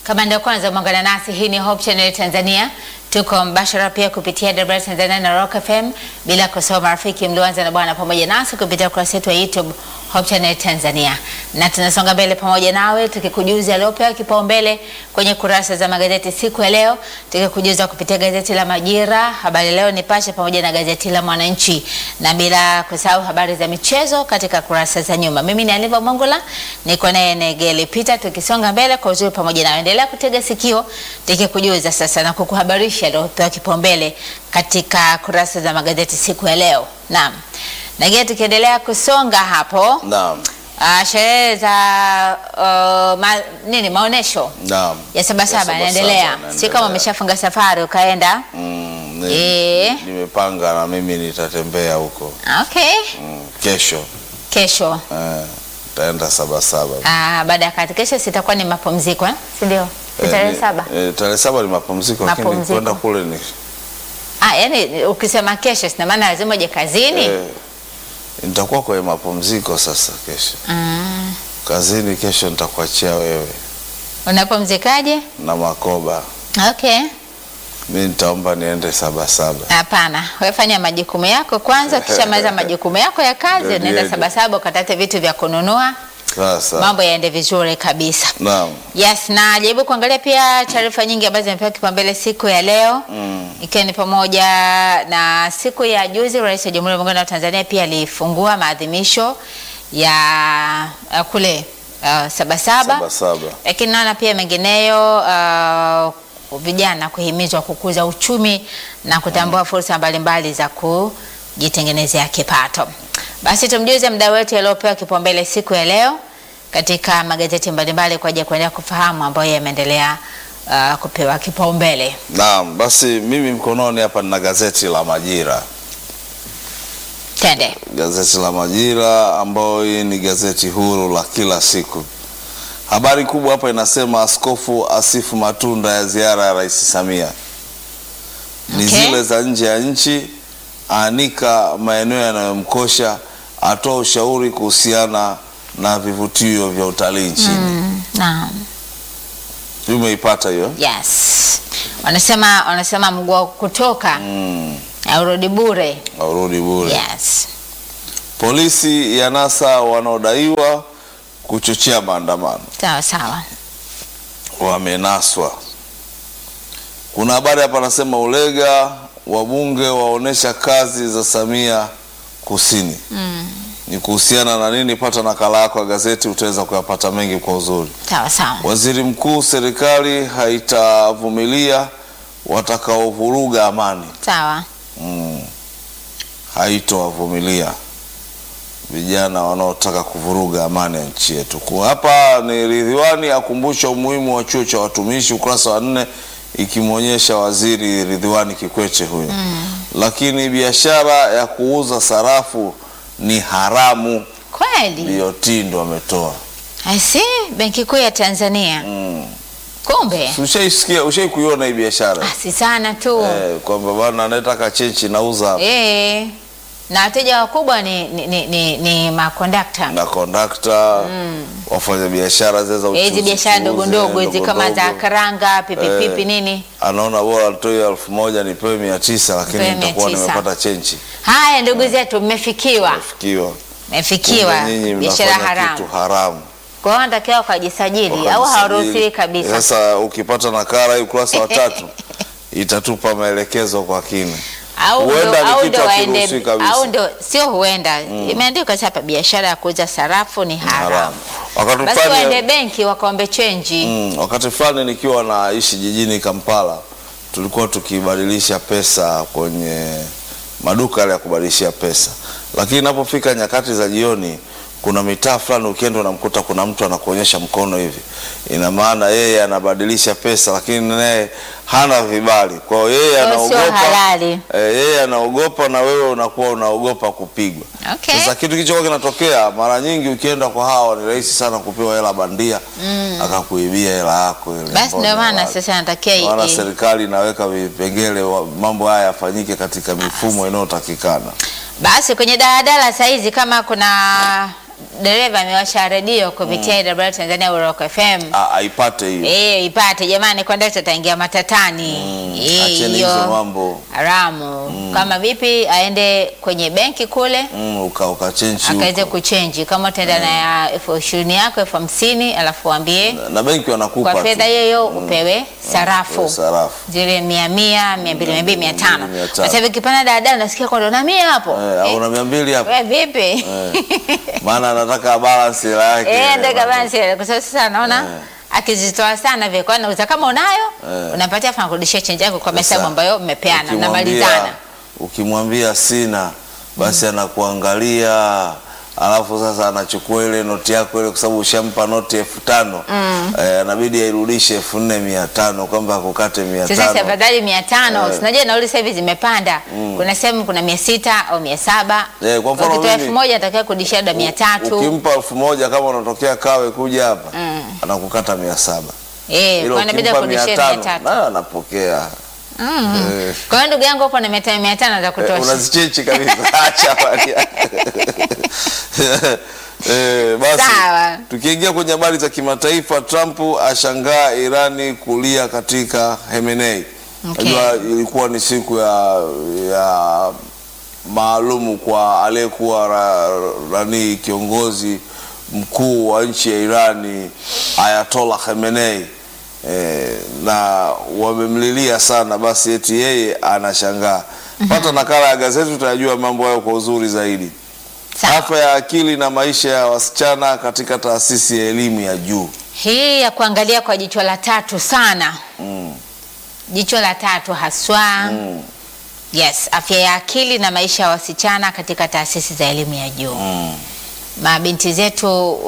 Kama ndio kwanza umeungana nasi, hii ni Hope Channel Tanzania. Tuko mbashara pia kupitia WR Tanzania na Rock FM, bila kusahau marafiki mlioanza na bwana pamoja nasi kupitia ukurasa wetu wa YouTube Hope Channel Tanzania, na tunasonga mbele pamoja nawe tukikujuza yaliyopewa kipaumbele kwenye kurasa za magazeti siku ya leo, tukikujuza kupitia gazeti la Majira, Habari Leo, Nipashe pamoja na gazeti la Mwananchi, na bila kusahau habari za michezo katika kurasa za nyuma. Mimi ni Aliva Mongola, niko naye Negeli Peter, tukisonga mbele kwa uzuri pamoja nawe. Endelea kutega sikio tukikujuza sasa na kukuhabarisha yaliyopewa kipaumbele katika kurasa za magazeti siku ya leo. Naam. Nagea tukiendelea kusonga hapo Naam. ah, sherehe za uh, ma, nini maonesho Naam. ya Sabasaba Sabasaba yanaendelea, si yanaendelea. kama umeshafunga safari ukaenda. Mm, ni- Eh. nimepanga na mimi nitatembea huko Okay, mm, kesho kesho eh, taenda Sabasaba. ah, baada ya kati, kesho sitakuwa ni mapumziko eh? si ndio? Si Eh, tarehe ni- saba eh, tarehe saba ni mapumziko, lakini Mapumziko. kwenda kule ni ah, yani ukisema kesho sina maana lazima uje kazini eh, nitakuwa kwenye mapumziko sasa kesho. ah. Kazini kesho nitakuachia wewe Unapumzikaje? na Makoba. Okay. Mi nitaomba niende Sabasaba. Hapana, wewe fanya majukumu yako kwanza, ukishamaliza majukumu yako ya kazi Ndio, unaenda ndio. Sabasaba ukatate vitu vya kununua, Sasa mambo yaende vizuri kabisa. naam, Yes, na jaribu kuangalia pia taarifa nyingi ambazo zimepewa kipaumbele siku ya leo mm, ikiwa ni pamoja na siku ya juzi, Rais wa Jamhuri ya Muungano wa Tanzania pia alifungua maadhimisho ya uh, kule uh, Sabasaba, Sabasaba. lakini naona pia mengineyo uh, vijana kuhimizwa kukuza uchumi na kutambua fursa mbalimbali za kujitengenezea kipato. Basi tumjuze mdau wetu yaliyopewa kipaumbele siku ya leo katika magazeti mbalimbali kwa ajili ya kuendelea kufahamu ambayo yameendelea uh, kupewa kipaumbele. Naam, basi mimi mkononi hapa nina gazeti la Majira. Tende. Gazeti la Majira ambayo hii ni gazeti huru la kila siku. Habari kubwa hapa inasema askofu asifu matunda ya ziara ya Rais Samia. Ni Okay. zile za nje ya nchi, aanika maeneo yanayomkosha, atoa ushauri kuhusiana na vivutio vya utalii nchini. Mm, naam. Umeipata hiyo? Yes. Wanasema wanasema mguu wa kutoka Mm, aurudi bure. aurudi bure. Yes. Polisi ya NASA wanaodaiwa kuchochea maandamano Sawa sawa. wamenaswa. Kuna habari hapa nasema Ulega wabunge waonesha kazi za Samia Kusini. Mm, Ni kuhusiana na nini? Pata nakala yako ya gazeti, utaweza kuyapata mengi kwa uzuri. sawa sawa. Waziri mkuu, serikali haitavumilia watakaovuruga amani. Sawa. Mm. Haitowavumilia vijana wanaotaka kuvuruga amani ya nchi yetu. Kwa hapa ni Ridhiwani akumbusha umuhimu wa chuo cha watumishi, ukurasa wa nne, ikimwonyesha waziri Ridhiwani Kikwete huyo. Lakini biashara ya kuuza sarafu ni haramu, Kweli. BOT ndo ametoa. I see. Benki Kuu ya Tanzania. Mm. Kumbe. Si Ushaisikia, ushai kuiona hii biashara Ah, si sana tu. eh, kwamba bwana anayetaka chenchi nauza hapa. Eh. Na wateja wakubwa ni ni, ni, ni, ni makondakta. na kondakta wafanya biashara zile za Eh, Hizi uchuzi- biashara ndogo uchuzi, ndogo hizi ndogo kama za ndogo. karanga, pipipipi Eh. nini. anaona bora nitoe elfu moja nipewe mia tisa lakini Nipewe nitakuwa 900. nimepata chenchi Haya ndugu zetu mmefikiwa. fikiwa Mmefikiwa nyinyi biashara mnafanya haramu. kitu haramu Kwa hiyo wanatakiwa wakajisajili au Wakajisajili. hawaruhusiwi kabisa. sasa ukipata nakala hii ukurasa wa tatu itatupa maelekezo kwa kina au ndo, Huenda ni au kitu ndo waende hakiruhusiwi kabisa. au ndo sio huenda imeandikwa hapa biashara ya kuuza sarafu ni haramu haramu wakati basi fulani- waende benki wakaombe chenji Mm, wakati fulani nikiwa naishi jijini Kampala tulikuwa tukibadilisha pesa kwenye maduka yale ya kubadilishia pesa, lakini inapofika nyakati za jioni, kuna mitaa fulani ukienda unamkuta kuna mtu anakuonyesha mkono hivi, ina maana yeye anabadilisha pesa, lakini naye hana vibali. Kwa hiyo yeye Kwa hiyo sio anaogopa halali. eh, yeye anaogopa na wewe unakuwa unaogopa kupigwa. Okay. Sasa kitu kilichokuwa kinatokea mara nyingi, ukienda kwa hawa ni rahisi sana kupewa hela bandia akakuibia hela yako ile. basi ambayo ndio ni maana halali. sasa natakia Maana i- serikali inaweka vipengele wa- mambo haya yafanyike katika mifumo inayotakikana. basi kwenye daladala saizi kama kuna dereva amewasha redio kupitia AWR Tanzania Rock FM. A- aipate hiyo Eh, ipate jamani, kondakta ataingia matatani. Eh, acheni hiyo hizo mambo haramu. Kama vipi aende kwenye benki kule mm, uka ukachenji akaweze huko kuchenji, kama utaenda na ya elfu ishirini yako elfu hamsini alafu waambie na benki wanakupa kwa tu. fedha hiyo hiyo upewe sarafu sarafu zile mia mia mia mbili mia mbili mia tano Mia tano. sasa hivi kipanda daladala nasikia kwamba na mia hapo eh, au una mia mbili hapo we vipi maana anataka balance hela yake eh ile. ndeka basi kwa sababu sasa naona akizitoa sana vile kwa nauza kama unayo Eh. unapatia fana kurudishia change yako kwa Sasa, mahesabu ambayo mmepeana ukimwambia- mnamalizana ukimwambia sina basi anakuangalia alafu sasa anachukua ile noti yako ile kwa sababu ushampa noti elfu tano eh, anabidi airudishe elfu nne mia tano kwamba akukate mia sasa si tano afadhali mia tano Eh. sinajua nauli sasa hivi zimepanda kuna sehemu kuna mia sita au mia saba Eh, kwa mfano ukitoa mimi- elfu moja atakiwa kurudishia labda mia tatu ukimpa elfu moja kama unatokea kawe kuja hapa anakukata mia saba eh ila kwa inabidi ukimpa mia akurudishie mia tano tatu nayo anapokea Eh. kwa hiyo ndugu yangu hapo na mia tano mia tano za Eh, kutosha unazichechi kabisa acha habari yake. Eh, basi Sawa. tukiingia kwenye habari za kimataifa Trump ashangaa Irani kulia katika Khamenei Okay. Unajua ilikuwa ni siku ya, ya maalumu kwa aliyekuwa ra, rani kiongozi mkuu wa nchi ya Irani Ayatollah Khamenei eh, na wamemlilia sana, basi eti yeye anashangaa. Pata nakala ya gazeti utajua mambo hayo kwa uzuri zaidi. Sawa. Afya ya akili na maisha ya wasichana katika taasisi ya elimu ya juu. hii ya kuangalia kwa jicho la tatu sana Mm. jicho la tatu haswa Mm. yes afya ya akili na maisha ya wasichana katika taasisi za elimu ya juu Mm. mabinti zetu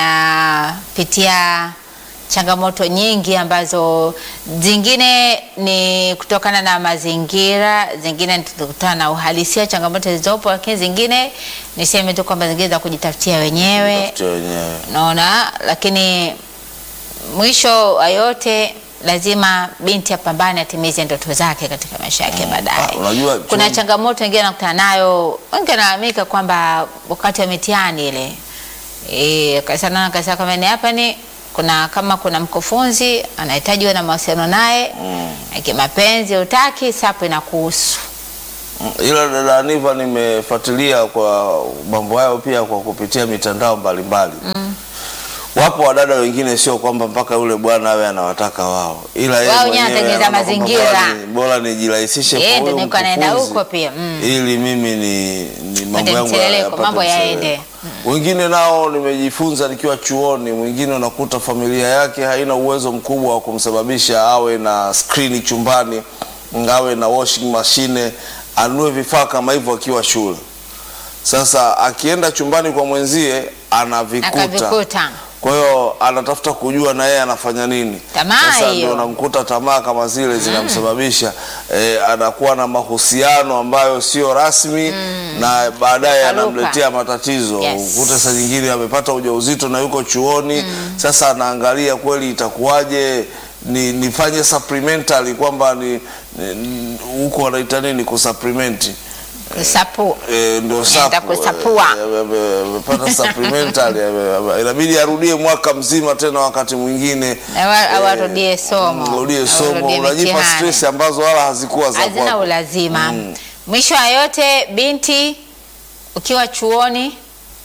wanapitia changamoto nyingi ambazo zingine ni kutokana na mazingira, zingine ni kutokana na uhalisia changamoto zilizopo, lakini zingine niseme tu kwamba zingine za kujitafutia wenyewe, Tafutia wenyewe. unaona. Lakini mwisho wa yote lazima binti apambane, atimize ndoto zake katika maisha yake baadaye. Ah, unajua Kuna chum- changamoto wengine nakutana nayo, wengi wanalalamika kwamba wakati wa mitihani ile e, kasana kasa kama ni hapa ni kuna kama kuna mkufunzi anahitaji uwe na mawasiliano naye Mm. mm. kimapenzi utaki sapo inakuhusu Mm, ila dada Aniva nimefuatilia kwa mambo hayo pia kwa kupitia mitandao mbalimbali mm. Wapo wadada wengine, sio kwamba mpaka yule bwana awe anawataka wao, ila yeye Wao wenyewe mwenyewe anatengeneza anaona kwamba mazingira. bora ni- bora nijirahisishe Yeye kwa ndio huyu niko anaenda mkufunzi, huko pia, mm. ili mimi ni, ni mambo yangu mtiririko, yapate mambo mtiririko. yaende. Wengine nao nimejifunza nikiwa chuoni, mwingine unakuta familia yake haina uwezo mkubwa wa kumsababisha awe na skrini chumbani, awe na washing machine, anunue vifaa kama hivyo akiwa shule. Sasa akienda chumbani kwa mwenzie anavikuta, akavikuta kwa hiyo anatafuta kujua na yeye anafanya nini. Tamaa Sasa hiyo. ndio unamkuta tamaa kama zile zinamsababisha eh, anakuwa na mahusiano ambayo sio rasmi na baadaye Yakaruka. anamletea matatizo. Yes. Ukute saa nyingine amepata ujauzito na yuko chuoni sasa anaangalia kweli itakuwaje ni nifanye supplementary kwamba ni ni- huko wanaita nini kusupplement kusapu Eh, ndo Anaenda sapu, kusapua. eh, ame- ame- amepata supplementary ame- ame- inabidi arudie mwaka mzima tena wakati mwingine Awa- eh, awarudie somo. arudie somo Awarudie unajipa mitihani. stress ambazo wala hazikuwa za hazina kwako. ulazima mwisho wa yote binti ukiwa chuoni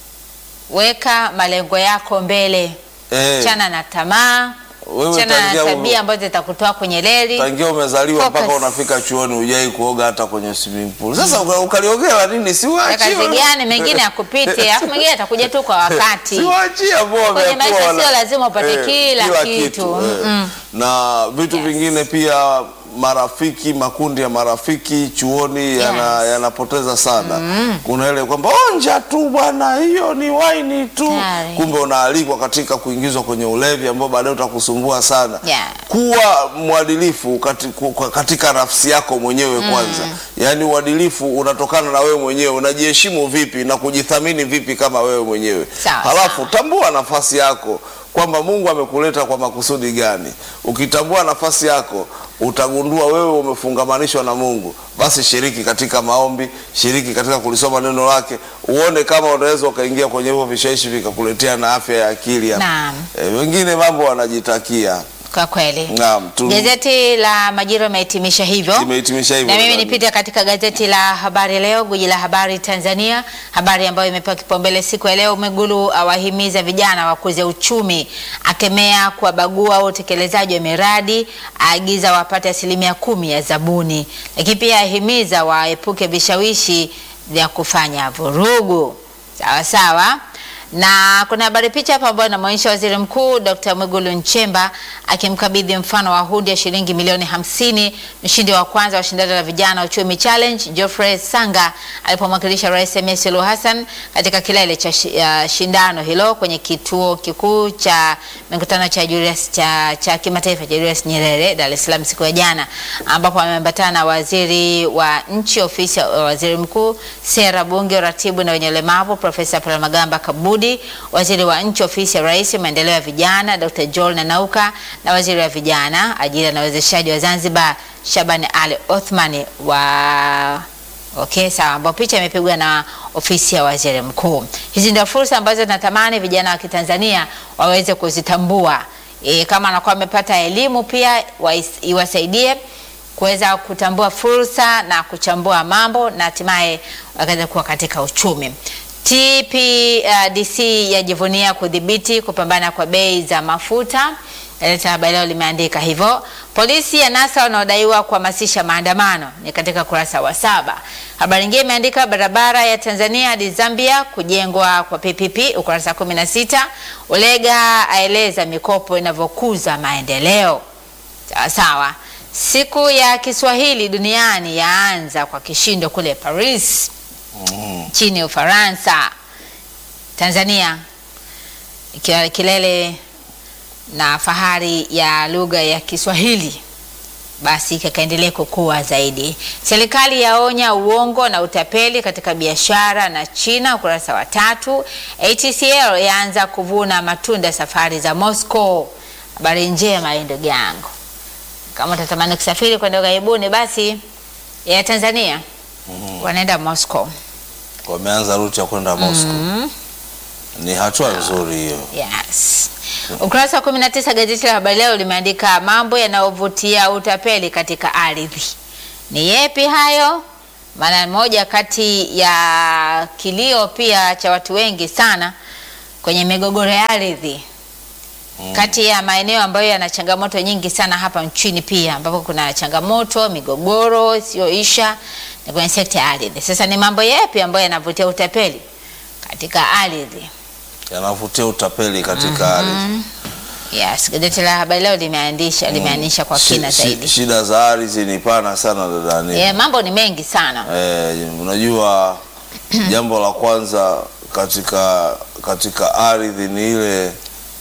weka malengo yako mbele Eh, chana na tamaa Wewe chana na tangia- tabia ambazo zitakutoa kwenye reli tangia umezaliwa Focus. mpaka unafika chuoni hujai kuoga hata kwenye swimming pool. Sasa uka- ukaliogea nini? Si Ya waachie kazi gani mengine yakupite alafu mengine atakuja tu kwa wakati Si waachie ambao Kwenye wamekuwa maisha wana- sio lazima upate kila kitu. eh. Mm-mm. na vitu Yes. vingine pia marafiki makundi ya marafiki chuoni yana- Yes. yanapoteza sana kuna ile kwamba onja tu bwana hiyo ni waini tu Tayari. kumbe unaalikwa katika kuingizwa kwenye ulevi ambao baadaye utakusumbua sana Yeah. kuwa mwadilifu kati- ku- kwa- katika nafsi yako mwenyewe kwanza yaani uadilifu unatokana na wewe mwenyewe unajiheshimu vipi na kujithamini vipi kama wewe mwenyewe Sawa, halafu tambua nafasi yako kwamba Mungu amekuleta kwa makusudi gani. Ukitambua nafasi yako, utagundua wewe umefungamanishwa na Mungu. Basi shiriki katika maombi, shiriki katika kulisoma neno lake, uone kama unaweza ukaingia kwenye hivyo vishawishi vikakuletea na afya ya akili. Naam. E, wengine mambo wanajitakia. Kwa kweli. Naam, tu- Gazeti la Majira imehitimisha hivyo. Imehitimisha hivyo, Na mimi dada. nipite katika gazeti la Habari Leo, guji la habari Tanzania, habari ambayo imepewa kipaumbele siku ya leo. Mwigulu awahimiza vijana wakuze uchumi, akemea kuwabagua utekelezaji wa miradi, aagiza wapate asilimia kumi ya zabuni, lakini pia ahimiza waepuke vishawishi vya kufanya vurugu. Sawa sawa na kuna habari picha hapa ambayo inamwonyesha waziri mkuu Dr. Mwigulu Nchemba akimkabidhi mfano wa hundi ya shilingi milioni hamsini mshindi wa kwanza wa shindano la vijana uchumi challenge Geoffrey Sanga alipomwakilisha Rais Samia Suluhu Hassan katika kilele cha shi- ya shindano hilo kwenye kituo kikuu cha mikutano cha Julius cha, cha kimataifa cha Julius Nyerere Dar es Salaam siku ya jana, ambapo ameambatana na waziri wa nchi ofisi ya waziri mkuu sera, bunge, uratibu na wenye ulemavu Profesa Palamagamba Kabudi, waziri wa nchi ofisi ya rais maendeleo ya vijana Dr. Joel Nanauka na waziri wa vijana ajira na uwezeshaji wa Zanzibar Shabani Ali Othmani wa Okay, sawa, ambao picha imepigwa na ofisi ya waziri mkuu. Hizi ndio fursa ambazo natamani vijana wa Kitanzania waweze kuzitambua. E, kama anakuwa amepata elimu pia wais- iwasaidie kuweza kutambua fursa na kuchambua mambo na hatimaye wakaweza kuwa katika uchumi. TPDC yajivunia kudhibiti kupambana kwa bei za mafuta. Gazeti la Habari Leo limeandika hivyo. Polisi ya NASA wanaodaiwa kuhamasisha maandamano ni katika kurasa wa saba. Habari nyingine imeandika barabara ya Tanzania hadi Zambia kujengwa kwa PPP, ukurasa 16. Ulega aeleza mikopo inavyokuza maendeleo. Sawa sawa. Siku ya Kiswahili duniani yaanza kwa kishindo kule Paris nchini Ufaransa. Tanzania ikiwa kilele na fahari ya lugha ya Kiswahili basi kakaendelea kukua zaidi. Serikali yaonya uongo na utapeli katika biashara na China, ukurasa wa tatu. ATCL yaanza kuvuna matunda safari za Moscow. Habari njema hii ndugu yangu, kama utatamani kusafiri kwenda ughaibuni, basi ya Tanzania wanaenda Moscow. Wameanza ruti ya kwenda Moscow. Ni hatua nzuri hiyo. Yes. Ukurasa wa 19 gazeti la Habari Leo limeandika mambo yanayovutia utapeli katika ardhi. Ni yepi hayo? Maana moja kati ya kilio pia cha watu wengi sana kwenye migogoro ya ardhi kati ya maeneo ambayo yana changamoto nyingi sana hapa nchini pia ambapo kuna changamoto migogoro isiyoisha ni kwenye sekta ya ardhi. Sasa ni mambo yepi ambayo yanavutia utapeli katika ardhi? Yanavutia utapeli katika ardhi. Yes, gazeti la Habari Leo limeandisha limeanisha kwa Shi- kina shi- zaidi. Shida za ardhi ni pana sana dadani. Yeah, mambo ni mengi sana. Eh, unajua jambo la kwanza katika katika ardhi ni ile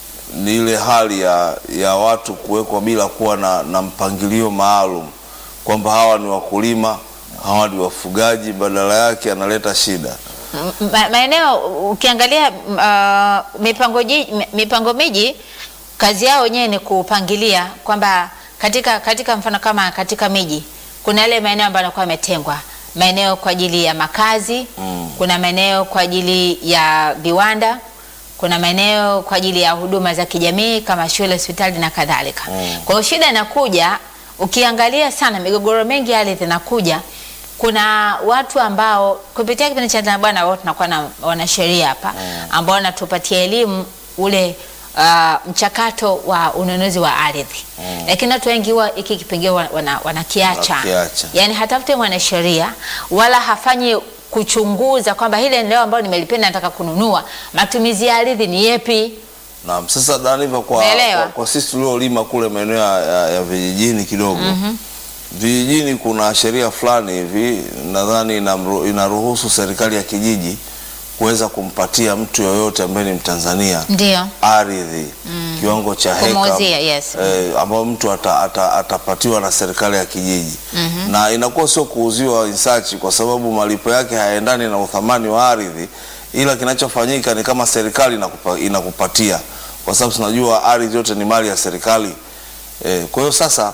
ni ile hali ya, ya watu kuwekwa bila kuwa na, na mpangilio maalum kwamba hawa ni wakulima, hawa ni wafugaji, badala yake analeta shida. M- ma- maeneo ukiangalia m- uh, mipango, ji- mi- mipango miji kazi yao wenyewe ni kupangilia kwamba katika, katika mfano kama katika miji kuna yale maeneo ambayo yanakuwa yametengwa maeneo kwa ajili ya makazi Mm. kuna maeneo kwa ajili ya viwanda kuna maeneo kwa ajili ya huduma za kijamii kama shule, hospitali na kadhalika. Mm. Kwa hiyo shida inakuja, ukiangalia sana migogoro mengi ya ardhi inakuja, kuna watu ambao kupitia kipindi cha Tanzania Bwana wote tunakuwa na wanasheria hapa ambao wanatupatia elimu ule uh, mchakato wa ununuzi wa ardhi lakini watu wengi huwa hiki kipengele wana- wana- wanakiacha Wanakiacha. yani hatafute mwanasheria wala hafanyi kuchunguza kwamba hili eneo ambalo nimelipenda nataka kununua matumizi ya ardhi ni yepi Naam, sasa Daniva, kwa, Umeelewa? kwa, kwa sisi tuliolima kule maeneo ya, ya, ya vijijini kidogo vijijini kuna sheria fulani hivi nadhani inamru- inaruhusu serikali ya kijiji kuweza kumpatia mtu yoyote ambaye ni Mtanzania ndio ardhi kiwango cha heka Kumuuzia, yes. eh, ambao mtu ata, ata, atapatiwa na serikali ya kijiji na inakuwa sio kuuziwa insachi kwa sababu malipo yake hayaendani na uthamani wa ardhi, ila kinachofanyika ni kama serikali inakupa, inakupatia kwa sababu tunajua ardhi yote ni mali ya serikali e, kwa hiyo sasa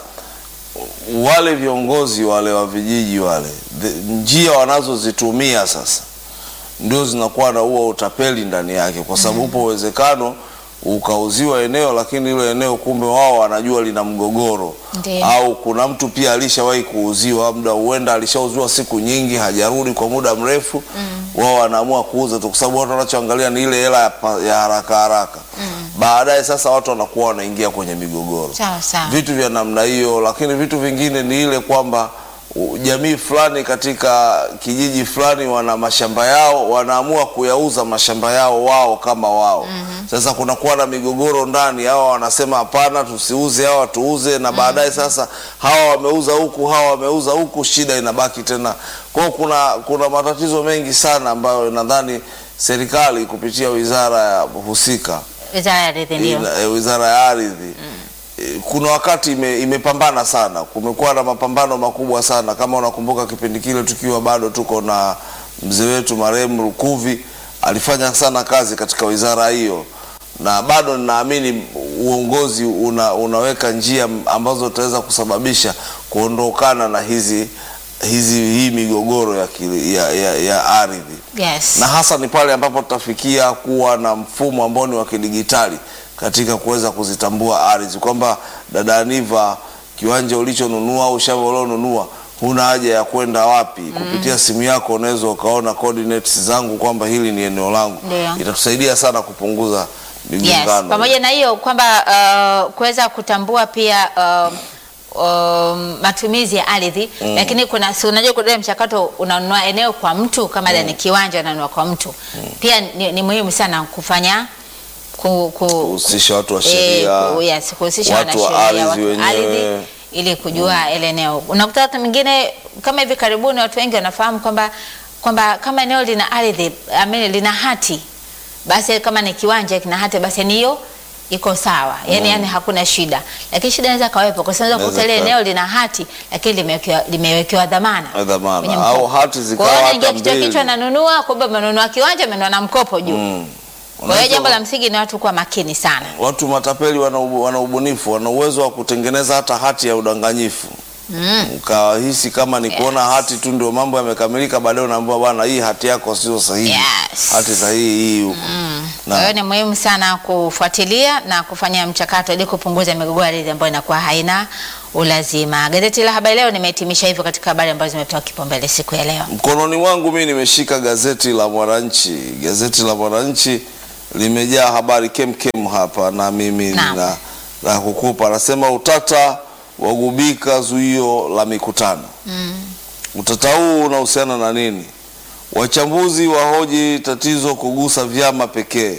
wale viongozi wale wa vijiji wale the, njia wanazozitumia sasa ndio zinakuwa na huo utapeli ndani yake, kwa sababu upo uwezekano ukauziwa eneo, lakini hilo eneo kumbe wao wanajua lina mgogoro Ndiyo. au kuna mtu pia alishawahi kuuziwa, muda huenda alishauziwa siku nyingi, hajarudi kwa muda mrefu wao wanaamua kuuza tu, kwa sababu watu wanachoangalia ni ile hela ya, pa- ya haraka haraka. Baadaye sasa watu wanakuwa wanaingia kwenye migogoro Sawa sawa. vitu vya namna hiyo, lakini vitu vingine ni ile kwamba u- jamii fulani katika kijiji fulani wana mashamba yao, wanaamua kuyauza mashamba yao wao kama wao. Sasa kunakuwa na migogoro ndani, hawa wanasema hapana, tusiuze, hawa tuuze, na baadaye sasa hawa wameuza huku, hawa wameuza huku, shida inabaki tena. Kwa hiyo kuna, kuna matatizo mengi sana ambayo nadhani serikali kupitia wizara ya husika Wizara ya Ardhi ndio. ina- eh, wizara ya ardhi eh, kuna wakati ime, imepambana sana, kumekuwa na mapambano makubwa sana. Kama unakumbuka kipindi kile tukiwa bado tuko na mzee wetu marehemu Lukuvi alifanya sana kazi katika wizara hiyo, na bado ninaamini uongozi una, unaweka njia ambazo utaweza kusababisha kuondokana na hizi hizi hii migogoro ya, kili- ya, ya, ya ardhi Yes. na hasa ni pale ambapo tutafikia kuwa na mfumo ambao ni wa kidigitali katika kuweza kuzitambua ardhi, kwamba dada Aniva, kiwanja ulichonunua au shamba ulilonunua huna haja ya kwenda wapi. Kupitia simu yako unaweza ukaona coordinates zangu kwamba hili ni eneo langu. Ndio. Itatusaidia sana kupunguza Yes. migongano. Pamoja na hiyo kwamba uh, kuweza kutambua pia uh, um, matumizi ya ardhi lakini kuna si unajua kuna ule mchakato unanunua eneo kwa mtu kama mm. ni kiwanja unanunua kwa mtu pia ni, ni muhimu sana kufanya ku, ku, Kuhusisha watu wa eh, sheria, ku- yes, kuhusisha watu wa wanasheria, ardhi watu wa wenyewe. ardhi ili kujua ile eneo. Unakuta watu mwingine kama hivi karibuni watu wengi wanafahamu kwamba kwamba kama eneo lina ardhi I mean, lina hati basi kama ni kiwanja kina hati basi ni hiyo iko sawa yani, yani hakuna shida, lakini shida inaweza kawepo kwa sababu Inaweza kukuta ile kuwepo. eneo lina hati lakini limewekewa limewekewa dhamana Eh, dhamana. kwenye Au mkopo. hati zikawa Kwa hiyo unaingia hata kichwa mbili. kichwa nanunua, kumbe umenunua kiwanja umenunua na mkopo juu. Mm. Kwa hiyo Unaweza- jambo la msingi ni watu kuwa makini sana. watu matapeli wana, ubu- wana ubunifu, wana uwezo wa kutengeneza hata hati ya udanganyifu Mm. ukahisi kama ni kuona Yes. hati tu ndio mambo yamekamilika, baadaye unaambiwa bwana, hii hati yako sio sahihi, Yes. hati sahihi hii huko. Kwa hiyo ni muhimu sana kufuatilia na kufanya mchakato ili kupunguza migogoro ya ardhi ambayo inakuwa haina ulazima. Gazeti la Habari Leo nimehitimisha hivyo katika habari ambazo zimepewa kipaumbele siku ya leo. Mkononi mwangu mimi nimeshika gazeti la Mwananchi. Gazeti la Mwananchi limejaa habari kemkem hapa, na mimi Naam. nina la kukupa. Anasema utata wagubika zuio la mikutano. Utata huu unahusiana na nini? Wachambuzi wahoji tatizo kugusa vyama pekee,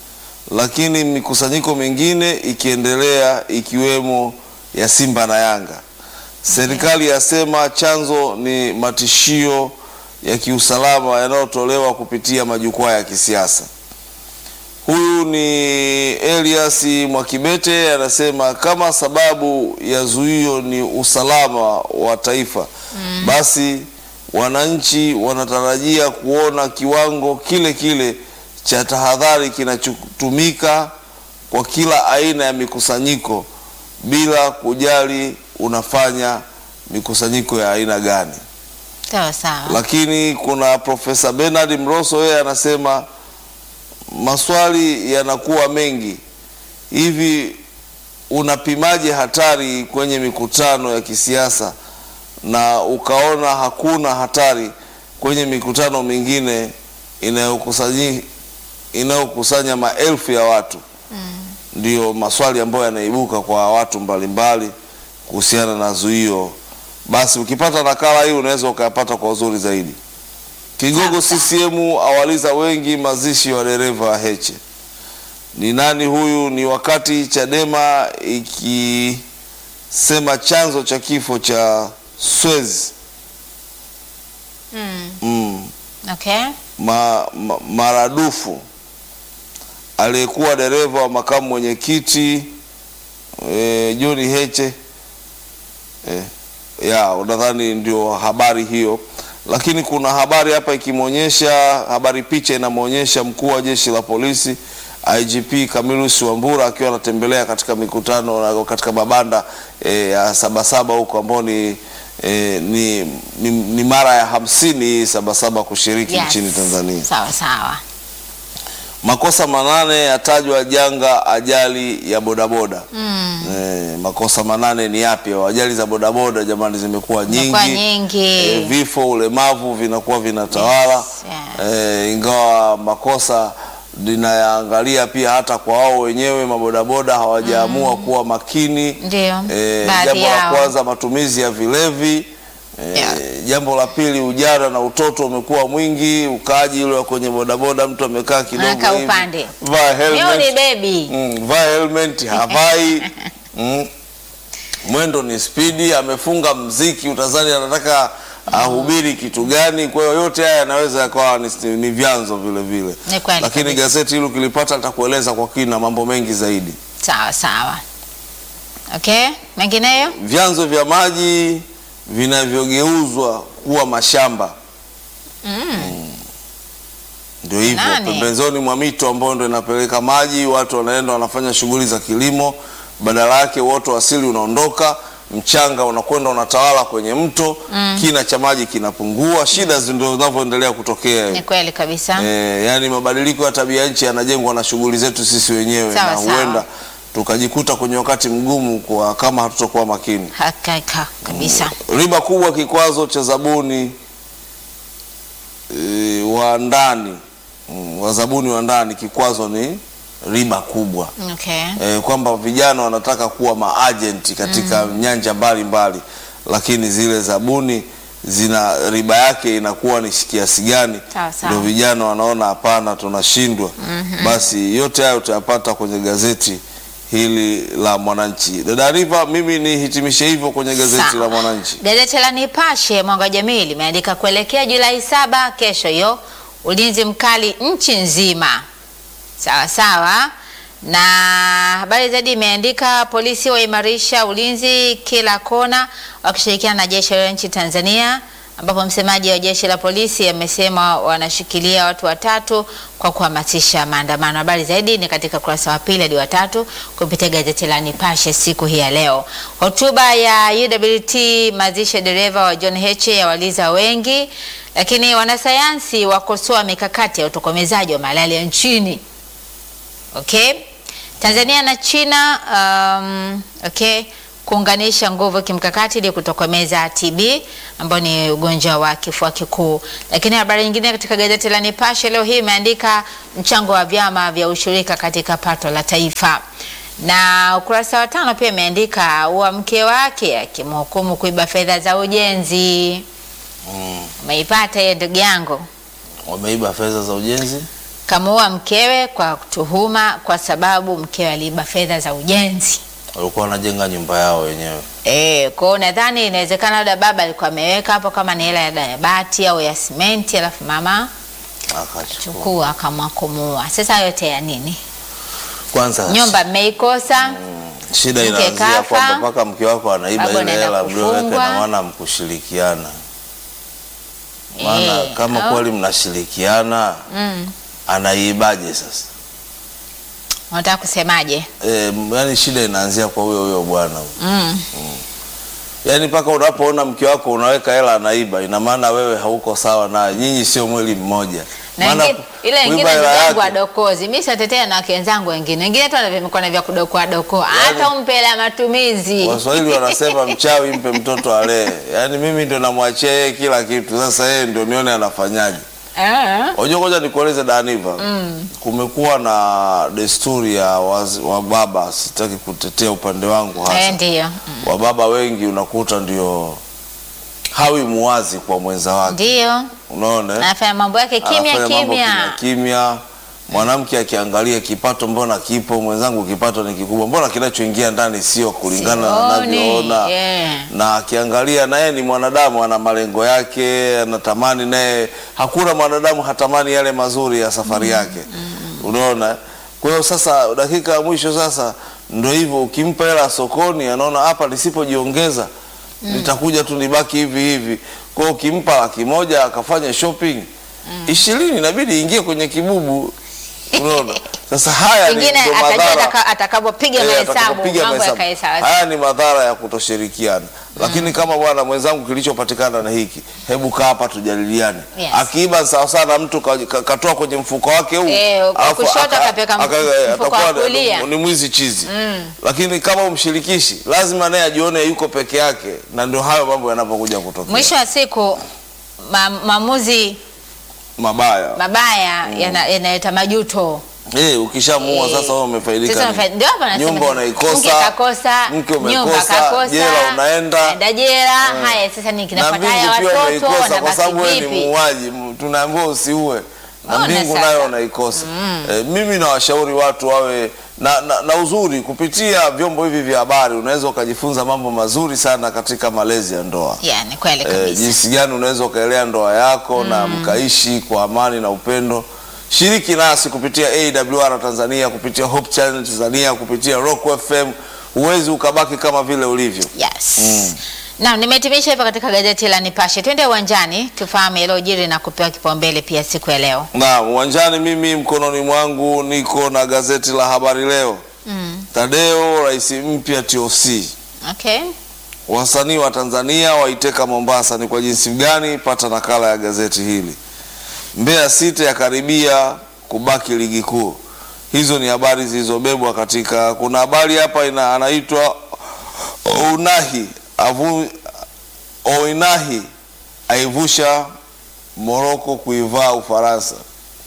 lakini mikusanyiko mingine ikiendelea ikiwemo ya Simba na Yanga. Serikali yasema chanzo ni matishio ya kiusalama yanayotolewa kupitia majukwaa ya kisiasa. Huyu ni Elias Mwakibete anasema kama sababu ya zuio ni usalama wa taifa, basi wananchi wanatarajia kuona kiwango kile kile cha tahadhari kinachotumika kwa kila aina ya mikusanyiko bila kujali unafanya mikusanyiko ya aina gani. Sawa sawa. Lakini kuna Profesa Bernard Mroso, yeye anasema maswali yanakuwa mengi hivi, unapimaje hatari kwenye mikutano ya kisiasa na ukaona hakuna hatari kwenye mikutano mingine inayokusanyi inayokusanya maelfu ya watu? Ndiyo maswali ambayo yanaibuka kwa watu mbalimbali kuhusiana na zuio. Basi ukipata nakala hii unaweza ukayapata kwa uzuri zaidi. Kigogo CCM awaliza wengi mazishi wa dereva wa Heche. Ni nani huyu? Ni wakati Chadema ikisema chanzo cha kifo cha Swezi Mm. mm, Okay. ma, ma, maradufu aliyekuwa dereva wa makamu mwenyekiti e, John Heche e, ya unadhani ndio habari hiyo, lakini kuna habari hapa ikimwonyesha habari, picha inamwonyesha mkuu wa jeshi la polisi IGP Camillus Wambura akiwa anatembelea katika mikutano na katika mabanda eh, ya Sabasaba huko ambao ni, eh, ni, ni, ni mara ya hamsini hii Sabasaba kushiriki Yes. nchini Tanzania. Sawa sawa. Makosa manane yatajwa janga ajali ya bodaboda. Eh, makosa manane ni yapi? Ajali za bodaboda jamani, zimekuwa nyingi, Zimekuwa nyingi. Eh, vifo, ulemavu vinakuwa vinatawala Yes, yeah. eh, ingawa makosa linayaangalia pia hata kwa wao wenyewe mabodaboda hawajaamua kuwa makini. Ndio. Eh, Baadhi jambo la yao. kwanza matumizi ya vilevi. Eh, Yeah. Jambo la pili ujana na utoto umekuwa mwingi, ukaaji ule wa kwenye bodaboda, mtu amekaa kidogo Anakaa hivi, upande. vaa Mimi ni helmet, baby. mm, vaa helmet havai mm. Mwendo ni spidi, amefunga mziki, utazani anataka ahubiri kitu gani. Kwa hiyo yote haya yanaweza yakawa ni, ni vyanzo vile vile, Ni kweli lakini kabisa. gazeti hilo ukilipata litakueleza kwa kina mambo mengi zaidi. Sawa sawa. Okay, mengineyo? Vyanzo vya maji vinavyogeuzwa kuwa mashamba Mm. ndio hivyo, Nani? pembezoni mwa mito ambayo ndio inapeleka maji, watu wanaenda wanafanya shughuli za kilimo, badala yake uoto wa asili unaondoka, mchanga unakwenda unatawala kwenye mto, kina cha maji kinapungua, shida zi- ndio zinavyoendelea kutokea. Ni kweli kabisa. Eh, yani mabadiliko ya tabia nchi yanajengwa na shughuli zetu sisi wenyewe, Sawa, na sawa. huenda tukajikuta kwenye wakati mgumu kwa kama hatutokuwa makini. Hakika kabisa. Riba kubwa kikwazo cha zabuni e, wa ndani mm, wazabuni wa ndani kikwazo ni riba kubwa Okay. e, kwamba vijana wanataka kuwa maajenti katika nyanja mbalimbali, lakini zile zabuni zina riba yake inakuwa ni kiasi gani? Sawa, sawa. Ndio vijana wanaona hapana, tunashindwa. Basi yote hayo utayapata kwenye gazeti hili la Mwananchi. Dada Riva, mimi nihitimishe hivyo kwenye gazeti Sawa. la Mwananchi. Gazeti la Nipashe Mwanga wa Jamii limeandika kuelekea Julai saba, kesho hiyo, ulinzi mkali nchi nzima. Sawa sawa. Na habari zaidi imeandika polisi waimarisha ulinzi kila kona wakishirikiana na jeshi la nchi Tanzania, ambapo msemaji wa jeshi la polisi amesema wanashikilia watu watatu kwa kuhamasisha maandamano. Habari zaidi ni katika ukurasa wa pili hadi wa tatu kupitia gazeti la Nipashe siku hii ya leo. Hotuba ya UWT mazishi ya dereva wa John Heche yawaliza wengi, lakini wanasayansi wakosoa mikakati ya utokomezaji wa malaria nchini. Okay. Tanzania na China um, okay, kuunganisha nguvu kimkakati ili kutokomeza TB ambao ni ugonjwa wa kifua kikuu. Lakini habari nyingine katika gazeti la Nipashe leo hii imeandika mchango wa vyama vya ushirika katika pato la taifa, na ukurasa wa tano pia imeandika wa mke wake akimhukumu kuiba fedha za ujenzi. Mm. Umeipata hiyo ndugu yangu? Wameiba fedha za ujenzi. Kamuua mkewe kwa tuhuma kwa sababu mkewe aliiba fedha za ujenzi. Walikuwa wanajenga nyumba yao wenyewe. Eh, kwa hiyo nadhani inawezekana labda baba alikuwa ameweka hapo kama ni hela ya ya bati au ya simenti, alafu mama Akachukua. chukua akamua kumuua. Sasa yote ya nini? Kwanza Nyumba mmeikosa. shida mke inaanzia kafa, kwamba mpaka mke wako anaiba baba ile anaenda hela mlioweka kufungwa. na maana mkushirikiana. Maana Eh, kama au- kweli mnashirikiana Mm. anaibaje sasa? Unataka kusemaje? E, yani shida inaanzia kwa huyo huyo bwana huyo. Mm. Yaani mpaka unapoona mke wako unaweka hela anaiba, ina maana wewe hauko sawa naye, nyinyi sio mwili mmoja. Na Maana ingine, ile kuiba ingine hela ndugu yangu yake- adokozi. Mimi sitatetea na wake wenzangu wengine. Wengine tu wanavyokuwa na vya kudokoa dokoa. Hata umpe hela ya matumizi. Waswahili wanasema mchawi mpe mtoto alee. Yaani mimi ndo namwachia yeye kila kitu, sasa yeye ndio nione anafanyaje. Eh. Unajua, ngoja nikueleze Daniva, kumekuwa na desturi ya wazi, wa baba, sitaki kutetea upande wangu Eh, hasa, ndio. wa baba wengi unakuta ndio hawi muwazi kwa mwenza wake, Ndio. unaona eh? Anafanya mambo yake kimya Anafanya mambo kimya. kimya kimya. Mwanamke akiangalia kipato, mbona kipo, mwenzangu kipato ni kikubwa, mbona kinachoingia ndani sio kulingana na Sioni, anavyoona yeah. na akiangalia naye ni mwanadamu, ana malengo yake, anatamani naye. Hakuna mwanadamu hatamani yale mazuri ya safari yake, unaona. Kwa hiyo sasa, dakika ya mwisho sasa ndio hivyo, ukimpa hela sokoni, anaona hapa nisipojiongeza nitakuja tu nibaki hivi hivi. Kwa hiyo ukimpa laki moja akafanya shopping ishirini, inabidi ingie kwenye kibubu, unaona. Sasa haya ni Pengine ndo atajua madhara ataka- atakapopiga Eh, mahesabu atakapopiga mambo mahesabu. yakae sawa. Haya ni madhara ya kutoshirikiana, lakini kama bwana mwenzangu, kilichopatikana na hiki, hebu kaa hapa tujadiliane. Yes. Akiiba sawa sana, mtu ka- ka- katoa kwenye mfuko wake huu Eh, wa alafu kushoto aka- akapeka aka- mfuko wa atakuwa ni- kulia. ni mwizi chizi. Lakini kama umshirikishi, lazima naye ajione yuko peke yake, na ndio hayo mambo yanapokuja kutokea Mwisho wa siku ma, maamuzi mabaya. mabaya yana- yanaleta majuto. Eh, ukishamuua Eh, sasa wewe umefaidika. Sasa nini? umefa- ndio hapa nasema Nyumba sasa, unaikosa, mke kakosa, mke nyumba umekosa, kakosa, jela unaenda. naenda jela. Haya sasa nini na kinafuata? mbingu Haya pia watoto umeikosa kwa wanabaki sababu wewe ni vipi? muuaji. M- Tunaambiwa usiue na Ona mbingu sasa. nayo unaikosa. Eh, mimi nawashauri watu wawe na, na, na uzuri kupitia vyombo hivi vya habari, unaweza ukajifunza mambo mazuri sana katika malezi ya ndoa. Yeah, ni kweli Eh, kabisa. jinsi gani unaweza ukaelea ndoa yako na mkaishi kwa amani na upendo. Shiriki nasi kupitia AWR Tanzania, kupitia Hope Channel Tanzania, kupitia Rock FM. Huwezi ukabaki kama vile ulivyo. Yes. Naam, nimehitimisha hivyo katika gazeti la Nipashe. Twende uwanjani tufahamu yaliyojiri na kupewa kipaumbele pia siku ya leo. Na uwanjani, mimi mkononi mwangu niko na gazeti la Habari Leo. Mm. Tadeo, rais mpya TOC. Okay. Wasanii wa Tanzania waiteka Mombasa, ni kwa jinsi gani? Pata nakala ya gazeti hili. Mbeya City yakaribia kubaki ligi kuu. Hizo ni habari zilizobebwa katika. Kuna habari hapa ina, anaitwa Ounahi avu, Ounahi aivusha Moroko kuivaa Ufaransa.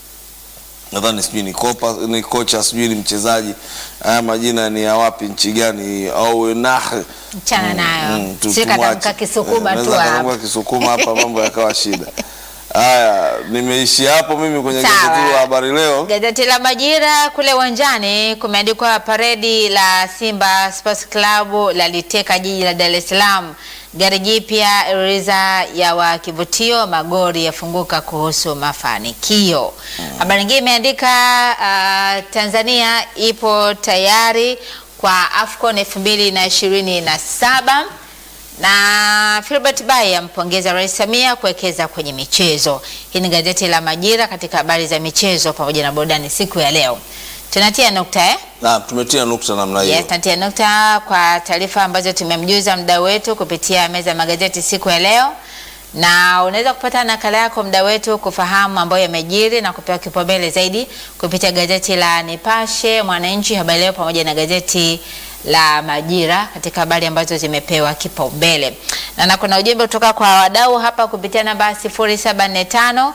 Nadhani sijui ni kopa, ni kocha sijui ni mchezaji. Haya majina ni ya wapi, nchi gani? Ounahi Mchana nayo. Mm, tu- Sio tumwache. katamka Kisukuma Eh, tu naweza hapa. katamka Kisukuma hapa mambo yakawa shida. Haya, nimeishi hapo mimi kwenye Sawa. gazeti la Habari Leo. Gazeti la Majira kule uwanjani kumeandikwa paredi la Simba Sports Club la liteka jiji la Dar es Salaam. Gari jipya riza ya wa kivutio, magori yafunguka kuhusu mafanikio. Habari nyingine imeandika uh, Tanzania ipo tayari kwa AFCON 2027 na Filbert Bayi ampongeza Rais Samia kuwekeza kwenye michezo. Hii ni gazeti la Majira katika habari za michezo pamoja na burudani siku ya leo. Tunatia nukta eh? Na tumetia nukta namna hiyo. Yes, tunatia nukta kwa taarifa ambazo tumemjuza mda wetu kupitia meza ya magazeti siku ya leo, na unaweza kupata nakala yako mda wetu kufahamu ambayo yamejiri na kupewa kipaumbele zaidi kupitia gazeti la Nipashe, Mwananchi, Habari Leo pamoja na gazeti la Majira katika habari ambazo zimepewa kipaumbele. Na, na kuna ujumbe kutoka kwa wadau hapa kupitia namba 0745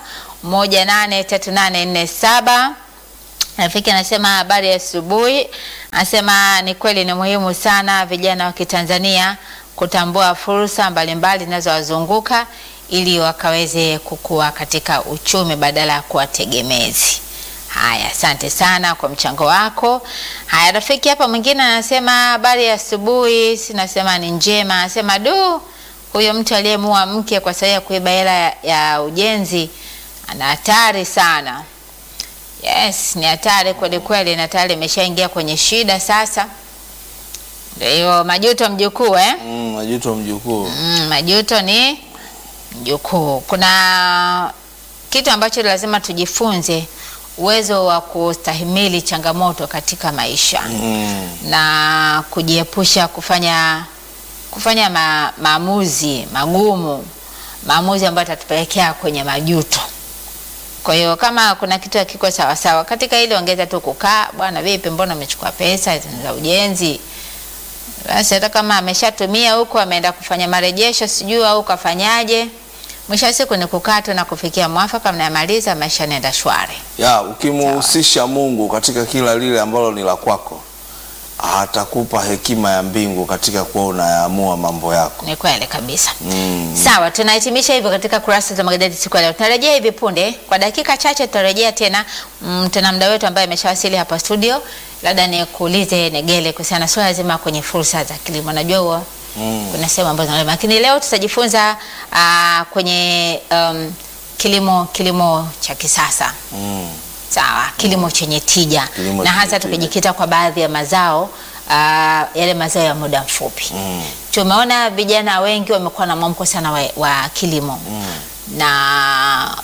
183847 Rafiki anasema habari ya asubuhi, anasema ni kweli ni muhimu sana vijana wa Kitanzania kutambua fursa mbalimbali zinazowazunguka ili wakaweze kukua katika uchumi badala ya kuwa tegemezi. Haya, asante sana kwa mchango wako. Haya, rafiki hapa mwingine anasema habari ya asubuhi, sinasema ni njema. Anasema du, huyo mtu aliyemua mke kwa sababu ya kuiba hela ya, ya ujenzi ana hatari sana. Yes, ni hatari kweli kweli, na tayari imeshaingia kwenye shida sasa. Ndio hiyo majuto mjukuu eh? Mm, majuto mjukuu. Mm, majuto ni mjukuu. Kuna kitu ambacho lazima tujifunze, uwezo wa kustahimili changamoto katika maisha Mm. na kujiepusha kufanya kufanya ma, maamuzi magumu, maamuzi ambayo yatatupelekea kwenye majuto. Kwa hiyo kama kuna kitu hakiko sawa sawa katika ile, ongeza tu kukaa, bwana, vipi, mbona umechukua pesa za ujenzi? Basi hata kama ameshatumia huko, ameenda kufanya marejesho sijui au kafanyaje, mwisho wa siku ni kukaa tu na kufikia mwafaka, mnayamaliza, maisha yanaenda shwari. Ya, ukimuhusisha Mungu katika kila lile ambalo ni la kwako, atakupa hekima ya mbingu katika kuwa unayaamua mambo yako. Ni kweli kabisa. Mm. Sawa, tunahitimisha hivyo katika kurasa za magazeti siku ya leo. Tunarejea hivi punde, kwa dakika chache tutarejea tena. Mm, tuna mda wetu ambaye ameshawasili hapa studio, labda nikuulize Negele kuhusiana na swala zima kwenye fursa za kilimo. Najua huwa Mm. kuna sehemu ambazo zinalima, lakini leo tutajifunza ah, kwenye um, kilimo kilimo cha kisasa Mm. sawa, kilimo chenye tija Kilimo na chenye hasa tija. tukijikita kwa baadhi ya mazao ah, yale mazao ya muda mfupi Mm. tumeona vijana wengi wamekuwa na mwamko sana wa, wa kilimo na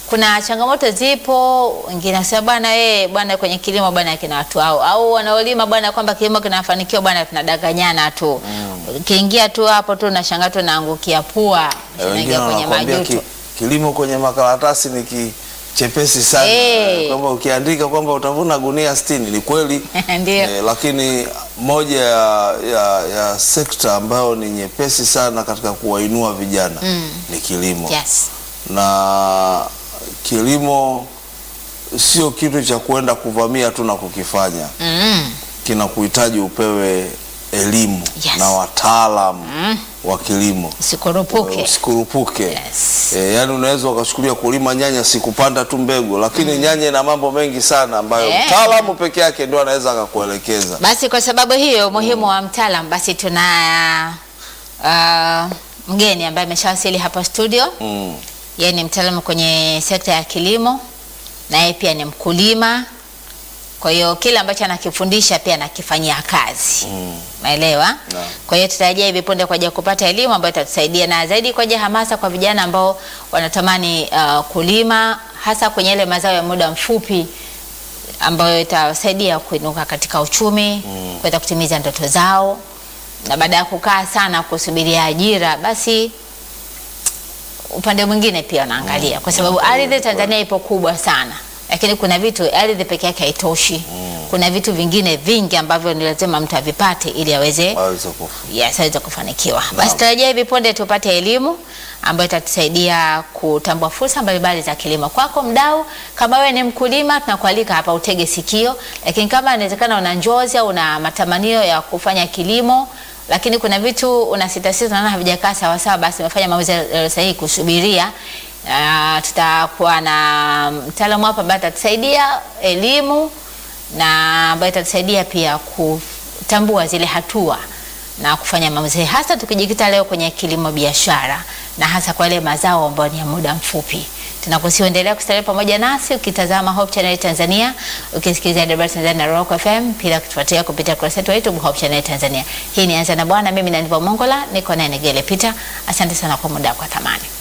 kuna changamoto zipo, wengine wanasema bwana wewe bwana kwenye kilimo bwana kina watu hao au wanaolima bwana kwamba kilimo kinafanikiwa bwana tunadanganyana tu. Ukiingia tu hapo tu unashangaa tu naangukia pua, Eh, wengine unaingia kwenye wanakuambia majuto. ki, kilimo kwenye makaratasi ni kichepesi sana Eh. kwamba ukiandika kwamba utavuna gunia 60 ni kweli Ndio. Eh, lakini moja ya, ya, ya sekta ambayo ni nyepesi sana katika kuwainua vijana ni kilimo Yes. na kilimo sio kitu cha kuenda kuvamia tu na kukifanya Mm. kinakuhitaji upewe elimu Yes. na wataalamu wa kilimo Usikurupuke. usikurupuke Yes. E, yani unaweza ukachukulia kulima nyanya sikupanda tu mbegu, lakini nyanya ina mambo mengi sana ambayo Eh. mtaalamu peke yake ndio anaweza akakuelekeza. Basi kwa sababu hiyo umuhimu wa mtaalam, basi tuna uh, mgeni ambaye ameshawasili hapa studio. Mm. Yeye ni mtaalamu kwenye sekta ya kilimo na yeye pia ni mkulima. Kwa hiyo kile ambacho anakifundisha pia anakifanyia kazi. Mm. Umeelewa? Naam. Kwa hiyo tutarajia hivi punde kwa ajili ya kupata elimu ambayo itatusaidia na zaidi kwa ajili ya hamasa kwa vijana ambao wanatamani uh, kulima hasa kwenye ile mazao ya muda mfupi ambayo itawasaidia kuinuka katika uchumi, kuweza kutimiza ndoto zao, na baada ya kukaa sana kusubiria ajira, basi upande mwingine pia wanaangalia, kwa sababu ardhi Tanzania ipo kubwa sana, lakini kuna vitu ardhi peke yake haitoshi. Kuna vitu vingine vingi ambavyo ni lazima mtu avipate ili aweze Waweza kufu. yes, aweze kufanikiwa. Basi tarajia hivi punde tupate elimu ambayo itatusaidia kutambua fursa mbalimbali za kilimo. Kwako mdau, kama wewe ni mkulima, tunakualika hapa utege sikio, lakini kama inawezekana una njozi au una matamanio ya kufanya kilimo lakini kuna vitu unasitasita naona havijakaa sawa sawa, basi umefanya maamuzi yaliyo sahihi kusubiria. Uh, tutakuwa na mtaalamu hapa ambaye atatusaidia elimu na ambayo itatusaidia pia kutambua zile hatua na kufanya maamuzi hasa tukijikita leo kwenye kilimo biashara na hasa kwa yale mazao ambayo ni ya muda mfupi. Tunakusiendelea kustarehe pamoja nasi ukitazama Hope Channel Tanzania, ukisikiliza Debra Tanzania na Rock FM, pia kutufuatia kupitia kurasa yetu ya YouTube Hope Channel Tanzania. Hii ni Anza na Bwana, mimi na Nivo Mongola, niko naye Negele Peter. Asante sana kwa muda wako wa thamani.